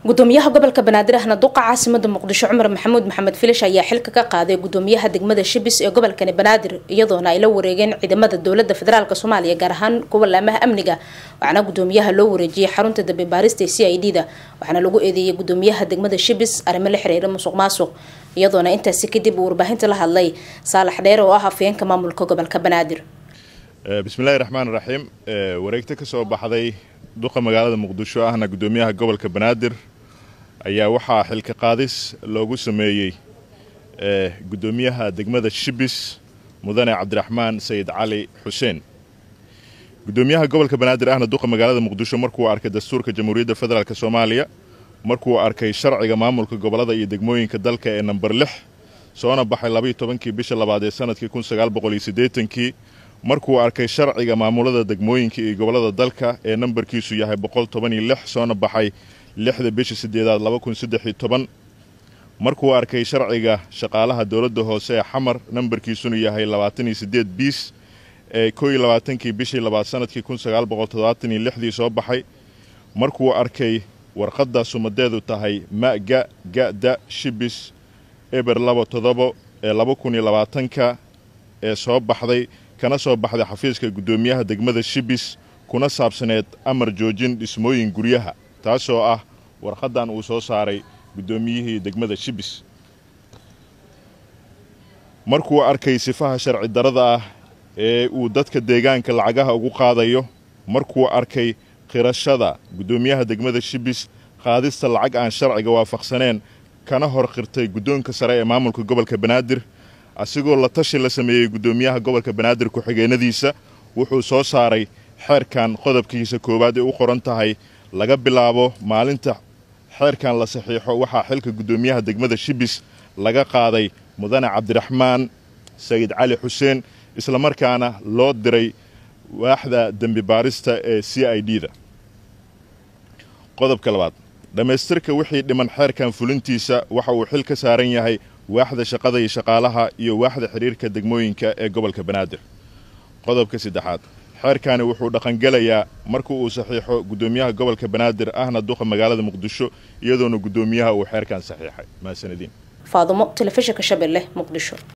gudoomiyaha gobolka banaadir ahna duqa caasimada muqdisho cumar maxamuud maxamed filish ayaa xilka ka qaaday gudoomiyaha degmada shibis ee gobolkani banaadir iyadoona ay la wareegeen ciidamada dowlada federaalk soomaaliya gaar ahaan kuwa laamaha amniga waxaana gudoomiyaha loo wareejiyey xarunta dambe baarista c i d da waxaana lagu eedeeyey gudoomiyaha degmada shibis arrimo la xiriira musuq maasuq iyadoona intaasi kadib uu warbaahinta la hadlay saalax dheer oo ah afayeenka maamulka gobolka banaadir bismillahi raxmaan raxiim wareegto ka soo baxday duqa magaalada muqdisho ahna gudoomiyaha gobolka banaadir ayaa waxaa xilka qaadis loogu sameeyey gudoomiyaha degmada shibis mudane cabdiraxmaan sayid cali xuseen gudoomiyaha gobolka banaadir ahna duqa magaalada muqdisho markuu arkay dastuurka jamhuuriyadda federaalk soomaaliya markuu arkay sharciga maamulka gobolada iyo degmooyinka dalka ee namber lix soona baxay labaiyo tobankii bisha labaad ee sanadkii kun sagaal boqol iyo siddeetankii markuu arkay sharciga maamulada degmooyinka iyo gobolada dalka ee nambarkiisu yahay boqol toban iyo lix soona baxay lixda bisha sideedaad laba kun saddex iyo toban markuu arkay sharciga shaqaalaha dowladda hoose ee xamar nambarkiisuna yahay labaatan iyo siddeed biis ee koo iyo labaatankii bishii labaad sanadkii kun sagaal boqol toddobaatan iyo lixdii soo baxay markuu arkay warqadda sumadeedu tahay ma-ga ga-da shibis eber laba todobo ee laba kun iyo labaatanka ee soo baxday kana soo baxday xafiiska guddoomiyaha degmada shibis kuna saabsaneed amar joojin dhismooyin guryaha taasoo ah warqaddan uu soo saaray guddoomiyihii degmada shibis markuu arkay sifaha sharci darada ah ee uu dadka deegaanka lacagaha ugu qaadayo markuu arkay qirashada guddoomiyaha degmada shibis qaadista lacag aan sharciga waafaqsaneen kana hor qirtay guddoonka sare ee maamulka gobolka banaadir asigoo la tashi la sameeyey guddoomiyaha gobolka banaadir ku-xigeenadiisa wuxuu soo saaray xeerkan qodobkiisa koowaad ee u qoran tahay laga bilaabo maalinta xeerkan la saxiixo waxaa xilka guddoomiyaha degmada shibis laga qaaday mudane cabdiraxmaan sayid cali xuseen islamarkaana loo diray waaxda dembi baarista ee c i d da qodobka labaad dhammaystirka wixii dhiman xeerkan fulintiisa waxa uu xil ka saaran yahay waaxda shaqada iyo shaqaalaha iyo waaxda xidhiirka degmooyinka ee gobolka banaadir qodobka saddexaad xeerkani wuxuu dhaqangelayaa marka uu saxiixo guddoomiyaha gobolka banaadir ahna duqa magaalada muqdisho iyadoona guddoomiyaha uu xeerkan saxiixay mahadsanediin faadumo telefishinka shabeelle muqdisho